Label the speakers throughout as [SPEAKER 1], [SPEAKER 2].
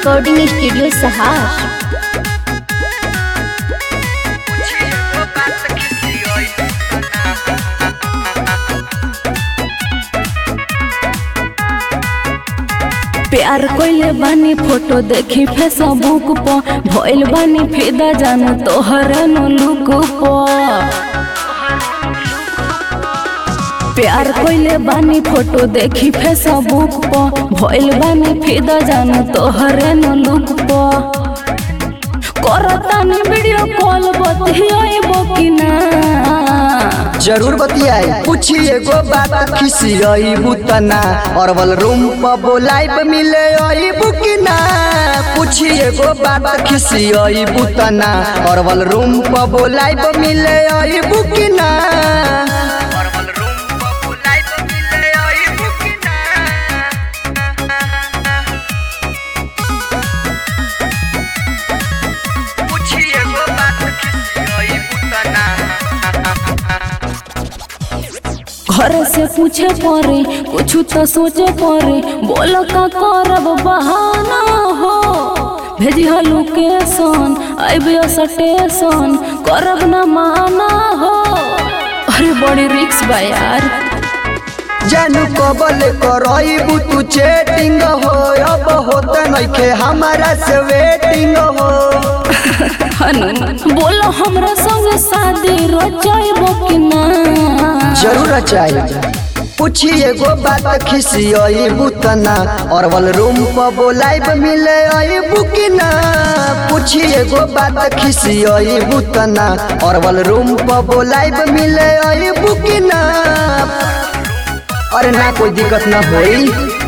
[SPEAKER 1] Recording studio सहार
[SPEAKER 2] प्यार कोइले बानी फोटो देखी फेसबुक पर भइल बानी फिदा जानो तोहरे नो लुक पर प्यार कोइले बानी फोटो देखी फेसबुक पर भइल बानी फिदा जानो तोहरे नो लुक पर करतानी वीडियो कॉल बतियाइबो कि ना
[SPEAKER 3] जरूर बतियाई पूछी एगो बात खिसियई बुतना अरवल रूम पर बोलाइब मिले आई बुकिना पूछी एगो बात खिसियई बुतना अरवल रूम पर बोलाइब मिले आई बुकिना
[SPEAKER 2] घर से पूछे पड़े कुछ तो सोचे पड़े बोल का करब बहाना हो भेजी हो लोकेशन अबे स्टेशन करब ना माना हो अरे बड़ी रिक्स बा यार
[SPEAKER 3] जानू कबल करईबू तू चेटिंग हो अब होत नइखे हमारा से वेटिंग हो
[SPEAKER 2] हनु बोलो हमरा संग शादी रचाइबो कि ना
[SPEAKER 3] जरूर चाहिए पूछी एगो बात खिसियई बुतना अरवल रूम पर बोलाइब मिले आई बुकिना पूछी एगो बात खिसियई बुतना अरवल रूम पर बोलाइब मिले आई बुकिना अरे ना कोई दिक्कत ना होई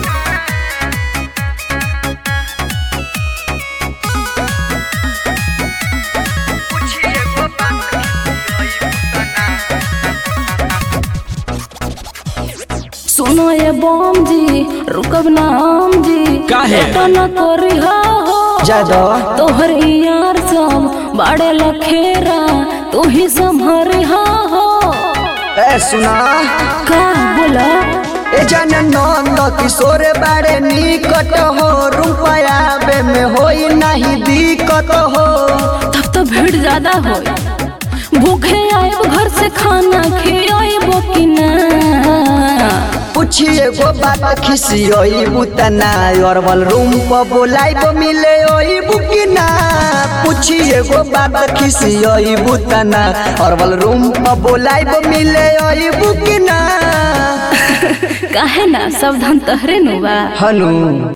[SPEAKER 2] सुनो ये बम जी रुकब ना हम जी
[SPEAKER 4] काहे?
[SPEAKER 2] तो न करी हो
[SPEAKER 3] जादो
[SPEAKER 2] तोहर यार सब बाड़े लखेरा तू ही संभरी हो
[SPEAKER 3] ए सुना
[SPEAKER 2] का बोला
[SPEAKER 3] ए जन नंद किशोर बारे निकट हो रुपया बे में होई नहीं दिक्कत हो
[SPEAKER 2] तब तो भीड़ ज्यादा हो भूखे आएब घर से खाना खियाइबो कि ना
[SPEAKER 3] पूछी एगो बात खिसियई बुतना अरवल रूम पर बोलाइब मिले ओई बुकिना पूछी एगो बात खिसियई बुतना अरवल रूम पर बोलाइब मिले ओई बुकिना
[SPEAKER 2] काहे ना सावधान तहरे नु बा
[SPEAKER 3] हनु